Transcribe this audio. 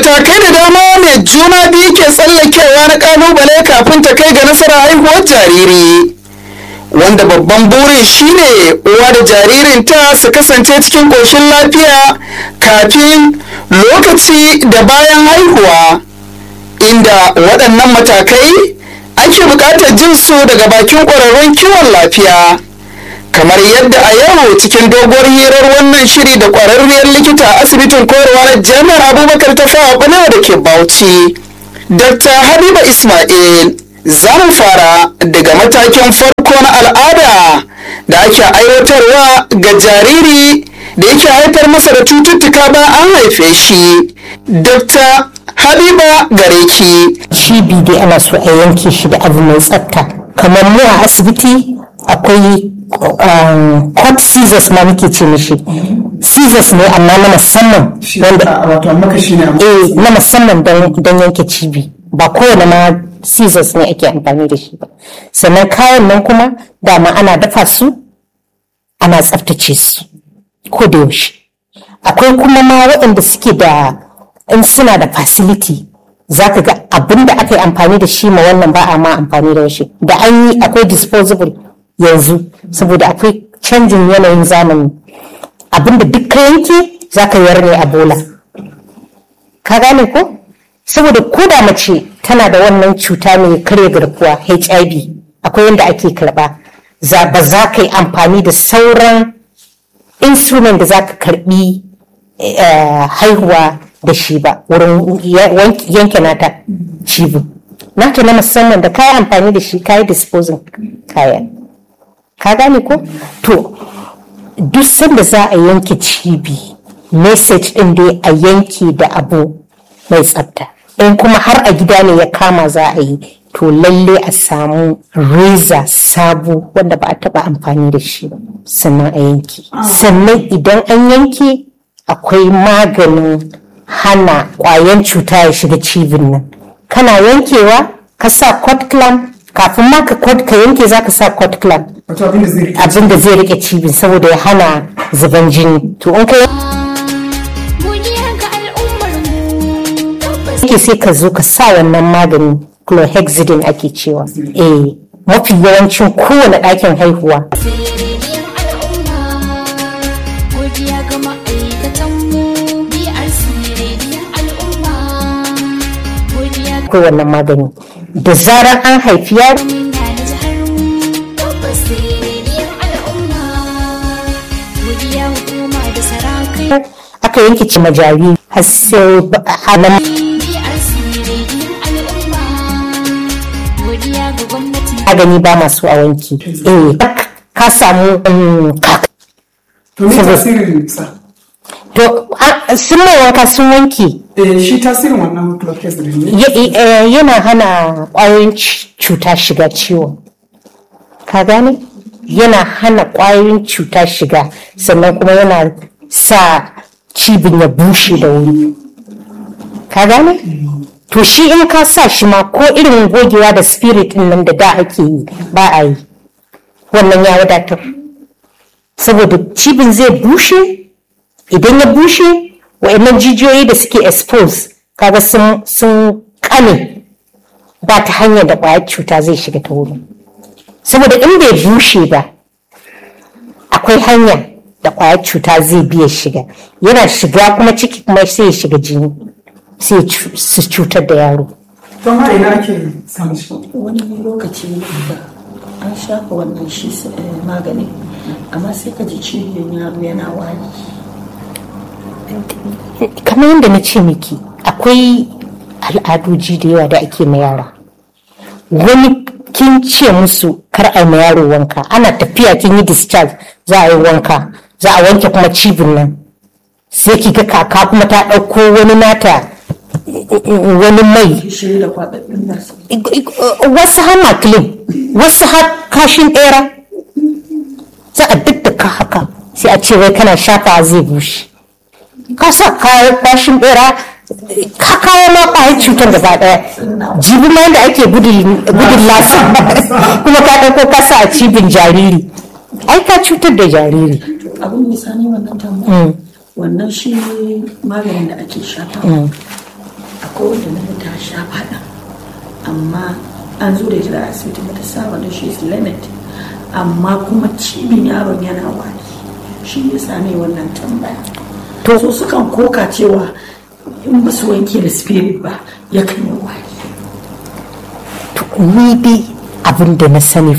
matakai da dama mai juna biyu ke tsallakewa na kalubale kafin ta kai ga nasarar haihuwar jariri wanda babban burin shine uwa da jaririnta su kasance cikin ƙoshin lafiya kafin lokaci da bayan haihuwa inda waɗannan matakai ake buƙatar jin su daga bakin ƙwararrun kiwon lafiya kamar yadda a yau cikin doguwar hirar wannan shiri da ƙwararriyar likita a asibitin koyarwa na jami'ar abubakar ta fawa balewa da ke bauchi dr habiba ismail za mu fara daga matakin farko na al'ada da ake aiwatarwa ga jariri da yake haifar masa da cututtuka ba an haife shi dr habiba gareki cibi dai ana so a yanke shi da abu mai tsafta kamar mu a asibiti akwai court scissors ma muke ce mishi scissors ne amma na musamman wanda eh na musamman don yanke cibi ba kowane ma scissors ne ake amfani da shi ba sannan kayan nan kuma dama ana dafa su ana tsaftace su ko da yaushe akwai kuma ma waɗanda suke da in suna da facility za ka ga abin da aka yi amfani da shi ma wannan ba a ma amfani da shi da an yi akwai disposable yanzu saboda akwai canjin yanayin zamani abin da duk ka yanke za ka yar ne a bola ka gane ko saboda ko da mace tana da wannan cuta mai karya garkuwa hiv akwai yadda ake karba ba za ka yi amfani da sauran instrument da za ka karbi haihuwa da shi ba wurin yanke nata cibi nata na musamman da kayi amfani da shi kayi disposing kayan ka gane ko to duk sanda za a yanke cibi message din dai a yanke da abu mai tsafta in kuma har a gida ne ya kama za a yi to lalle a samu reza sabo wanda ba a taba amfani da shi ba sannan a yanke sannan idan an yanke akwai maganin hana kwayan cuta ya shiga cibin nan kana yankewa ka sa cot clamp kafin ma ka ka yanke za ka sa cot clamp abin da zai rike cibin saboda ya hana zuban jini to in ka yanke sai ka zo ka sa wannan magani chlorhexidine ake cewa eh mafi yawancin kowane ɗakin haihuwa akwai wannan magani da zarar an haifi yaro aka yanke ci majari har sai hana magani ba masu a wanki eh ka samu to me tasirin sa to sun mai wanka sun wanke shi tasirin wannan chlorhexidine ne yana hana ƙwayoyin cuta shiga ciwon ka gane yana hana ƙwayoyin cuta shiga sannan kuma yana sa cibin ya bushe da wuri ka gane to shi in ka sa shi ma ko irin gogewa da spirit nan da da ake yi ba a yi wannan ya wadatar saboda cibin zai bushe idan ya bushe wa'annan jijiyoyi da suke expose kaga sun kane ba ta hanyar da kwayar cuta zai shiga ta wurin saboda in bai bushe ba akwai hanya da kwayar cuta zai biya shiga yana shiga kuma ciki kuma sai ya shiga jini sai su cutar da yaro don ma ina ake samun shi wani lokaci da an shafa wannan shi magani amma sai ka ji ciwon yaro yana wani kamar yadda na ce miki akwai al'adoji da yawa da ake ma yara wani kin ce musu kar a ma yaro wanka ana tafiya kin yi discharge za a yi wanka za a wanke kuma cibin nan sai ki ga kaka kuma ta ɗauko wani nata wani mai wasu har makilin wasu har kashin ɗera za a daddaka haka sai a ce wai kana shafa zai bushe ka sa kayan kwashin bera ka kawo ma kwayar cutar gaba daya jibi ma da ake gudun lasa kuma ka ɗauko ka sa a cibin jariri ai ka cutar da jariri abin misali wannan tambaya wannan shi maganin da ake shafa akwai wanda na ta sha faɗa amma an zo da ita da asibiti bata saba da shi limit amma kuma cibin yaron yana wani shi ya same wannan tambaya to so sukan koka cewa in ba su wanke da spirit ba yakan yi wani ni dai abin da na sani